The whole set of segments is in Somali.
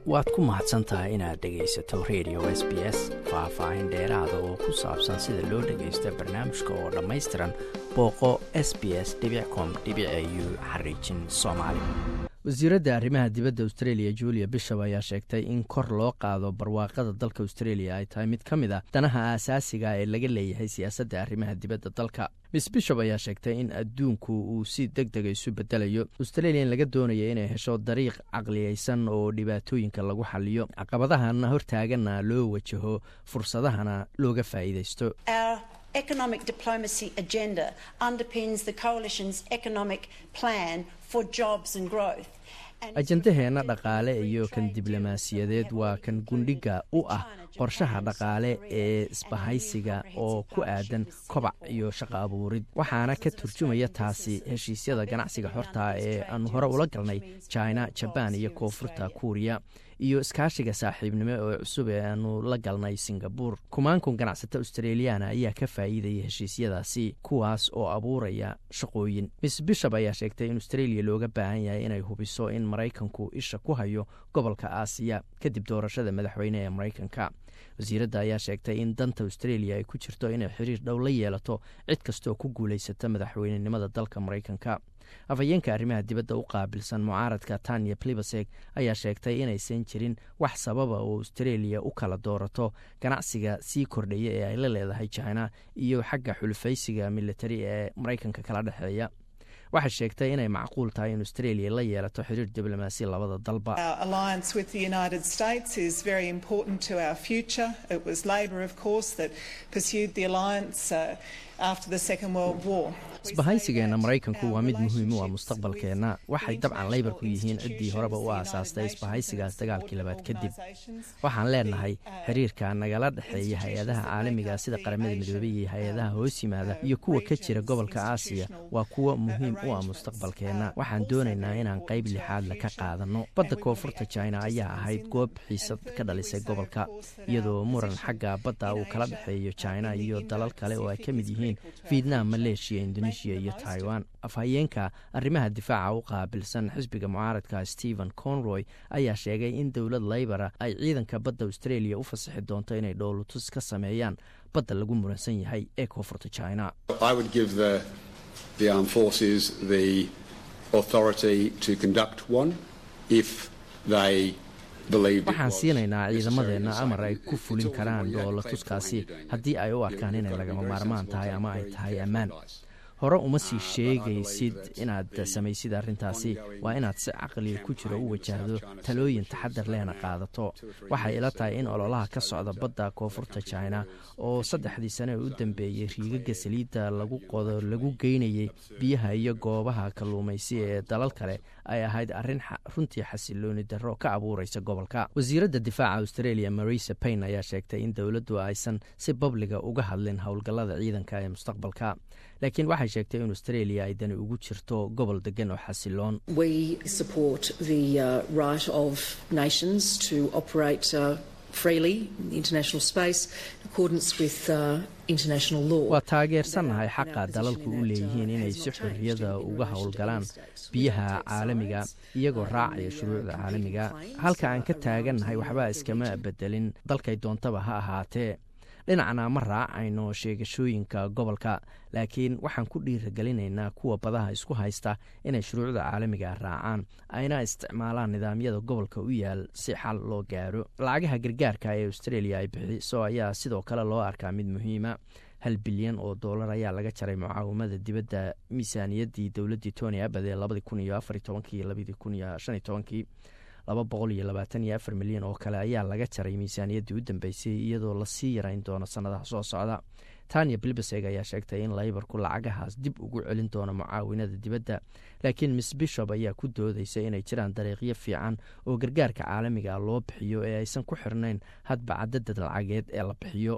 waad ku mahadsan tahay inaad dhegaysato radio s b s faah-faahin dheeraada oo ku saabsan sida loo dhagaysto barnaamijka oo dhammaystiran booqo s b s com u xariijin soomaali wasiiradda arrimaha dibadda australia julia bishop ayaa sheegtay in kor loo qaado barwaaqada dalka australia ay tahay mid ka mid a danaha aasaasiga ee laga leeyahay siyaasadda arrimaha dibadda dalka miss bishop ayaa sheegtay in adduunku uu si deg dega isu bedelayo australian laga doonaya inay hesho dariiq caqliyeysan oo dhibaatooyinka lagu xaliyo caqabadahana hortaaganna loo wajaho fursadahana looga faa'iidaysto economic diplomacy agenda underpins the coalition's economic plan for jobs and growth. ajandaheenna dhaqaale iyo kan diblomaasiyadeed waa kan gundhiga u ah qorshaha dhaqaale ee isbahaysiga oo ku aadan kobac iyo shaqo abuurid waxaana ka turjumaya taasi heshiisyada ganacsiga xorta ee aanu hore ula galnay china jabaan iyo koonfurta kuuriya iyo iskaashiga saaxiibnimo oo cusub ee aanu la galnay singabur kumaankun ganacsata australiyaana ayaa ka faa'iidaya heshiisyadaasi kuwaas oo abuuraya shaqooyin miss bishop ayaa sheegtay in australia looga baahan yahay inay hubiso in maraykanku isha ku hayo gobolka aasiya kadib doorashada madaxweyne ee maraykanka wasiiradda ayaa sheegtay in danta australia ay ku jirto inay xiriir dhow la yeelato cid kastooo ku guulaysata madaxweynenimada dalka maraykanka afhayeenka arrimaha dibadda u qaabilsan mucaaradka tanya plibaseg ayaa sheegtay inaysan jirin wax sababa oo australia u kala doorato ganacsiga sii kordhaya ee ay la leedahay china iyo xagga xulufaysiga militari ee maraykanka kala dhexeeya waxay sheegtay inay macquul tahay in australia la yeelato xiriir diblomaasi labada dalba isbahaysigeenna maraykanku waa mid muhiim u ah mustaqbalkeenna waxay dabcan leybarku yihiin ciddii horeba u aasaastay isbahaysigaas dagaalkii labaad kadib waxaan leenahay xiriirka nagala dhexeeya hay-adaha caalamiga sida qaramada midoobey iyo hay-adaha hoos yimaada iyo kuwa ka jira gobolka aasiya waa kuwo muhiim u ah mustaqbalkeenna waxaan doonaynaa inaan qayb lixaadle ka qaadanno badda koonfurta china ayaa ahayd goob xiisad ka dhalisay gobolka iyadoo muran xagga badda uu kala dhexeeyo china iyo dalal kale oo ay ka mid yihiin vietnam maleeshiya indonesia iyo taiwan afhayeenka arrimaha difaaca u qaabilsan xisbiga mucaaradka stephen conroy ayaa sheegay in dowlad laybara ay ciidanka badda australia u fasaxi doonto inay dhowlatus ka sameeyaan badda lagu muransan yahay ee koonfurta china waxaan siinaynaa ciidamadeenna amar ay ku fulin karaan dhoolatuskaasi haddii ay u arkaan inay lagama maarmaan tahay ama ay tahay ammaan hore uma sii sheegaysid inaad samaysid arrintaasi waa inaad si caqliga ku jiro u wajahdo talooyin taxadar lehna qaadato waxay ila tahay in ololaha ka socda badda koonfurta china oo saddexdii sane ee u dambeeyey riigaga saliidda lagu qodo lagu geynayay biyaha iyo goobaha kalluumaysi ee dalal kale ay ahayd arrin runtii xasilooni darro ka abuuraysa gobolka wasiiradda difaaca australia marisa payn ayaa sheegtay in dowladdu aysan si babliga uga hadlin howlgallada ciidanka ee mustaqbalka laakiin waxay sheegtay in australia ay dani ugu jirto gobol degan oo xasiloon waa taageersannahay xaqa dalalku u leeyihiin inay si xorriyada uga howlgalaan biyaha caalamiga iyagoo raacaya shuruucda caalamiga halka aan ka taagannahay waxba iskama bedelin dalkay doontaba ha ahaatee dhinacna ma raacayno sheegashooyinka gobolka laakiin waxaan ku dhiiragelinaynaa kuwa badaha isku haysta inay shuruucda caalamiga raacaan ayna isticmaalaan nidaamyada gobolka u yaal si xal loo gaaro lacagaha gargaarka ee australia ay bixiso ayaa sidoo kale loo arkaa mid muhiima hal bilyan oo dollar ayaa laga jaray mucaawimada dibadda miisaaniyaddii dowladdii tony abad ee labadii kun iyo afar tobankii labadii kun iyo shan iyo tobankii laba boqol iyo labaatan iyo afar milyan oo kale ayaa laga jaray miisaaniyaddii u dambeysay iyadoo lasii yarayn doono sannadaha soo socda tanya bilbaseg ayaa sheegtay in laybarku lacagahaas dib ugu celin doono mucaawinada dibadda laakiin miss bishop ayaa ku doodaysa inay jiraan dariiqyo fiican oo gargaarka caalamiga loo bixiyo ee aysan ku xirnayn hadba cadadad lacageed ee la bixiyo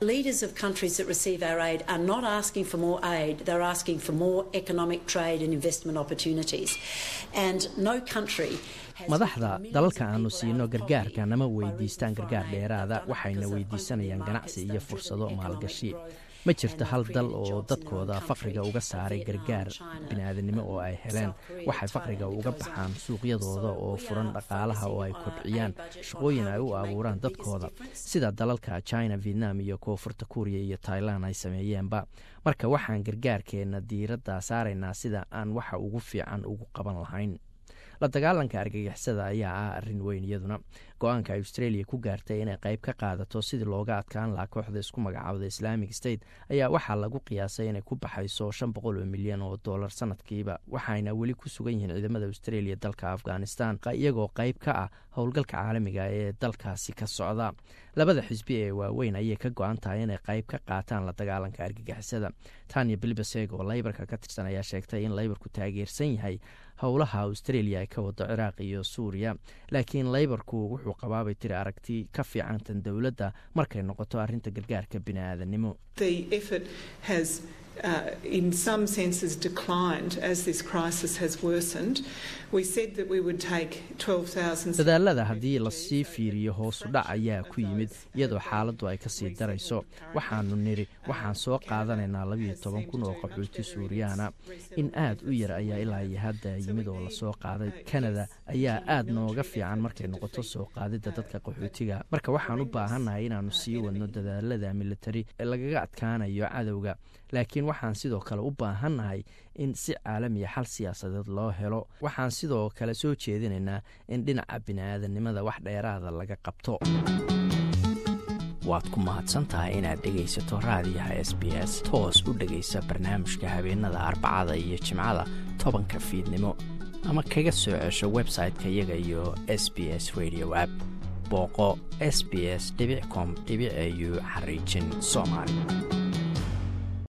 madaxda dalalka aanu siino gargaarka nama weydiistaan gargaar dheeraada waxayna weydiisanayaan ganacsi iyo fursado maalgashi ma jirto hal dal oo dadkooda faqriga uga saaray gargaar bini'aadanimo oo ay heleen waxay faqriga uga baxaan suuqyadooda oo furan dhaqaalaha oo ay kobciyaan shaqooyin ay u abuuraan dadkooda sida dalalka china vietnam iyo koonfurta kuuriya iyo tailan ay sameeyeenba marka waxaan gargaarkeenna diiradda saaraynaa sida aan waxa ugu fiican ugu qaban lahayn la dagaalanka argagixisada ayaa ah arrin weyn iyaduna go-aanka australia ku gaartay inay qayb ka qaadato sidii looga adkaan lahaa kooxda isku magacaabda islamic state ayaa waxaa lagu qiyaasay inay ku baxayso shan boqol oo milyan oo dollar sanadkiiba waxayna weli ku sugan yihiin ciidamada australia dalka afghanistan iyagoo qayb ka ah howlgalka caalamiga ee dalkaasi ka socda labada xisbi ee waaweyn ayay ka go-an tahay inay qayb ka qaataan la dagaalanka argagixisada tanya bilbaseg oo laybarka ka tirsan ayaa sheegtay in laybarku taageersan yahay howlaha australia ay ka wado ciraaq iyo suuriya laakiin laybarku wuxuu qabaabay tiri aragti ka fiicantan dowladda markay noqoto arrinta gargaarka bini'aadanimo Uh, in some senses declined as this crisis has worsened. We said that we would take 12,000 dadaalada haddii lasii fiiriyo hoosu dhac ayaa ku yimid iyadoo xaaladdu ay kasii darayso waxaanu nidhi waxaan soo qaadanaynaa labiyo toban kun oo qaxooti suuriyaana in aad u yar ayaa ilaa iyo hadda yimid oo lasoo qaaday kanada ayaa aad nooga fiican markay noqoto soo qaadidda dadka qaxootiga marka waxaan u baahannahay inaannu sii wadno dadaalada militari ee lagaga adkaanayo cadowga laakiin waxaan sidoo kale u baahannahay in si caalamiya xal siyaasadeed loo helo waxaan sidoo kale soo jeedinaynaa in dhinaca bini'aadanimada wax dheeraada laga qabto waad ku mahadsantahay inaad dhegaysato raadiyaha s b s toos u dhegaysa barnaamijka habeenada arbacada iyo jimcada tobanka fiidnimo ama kaga soo cesho website-ka iyaga iyo s b s radio app booqo s b s com au xariijin soomaali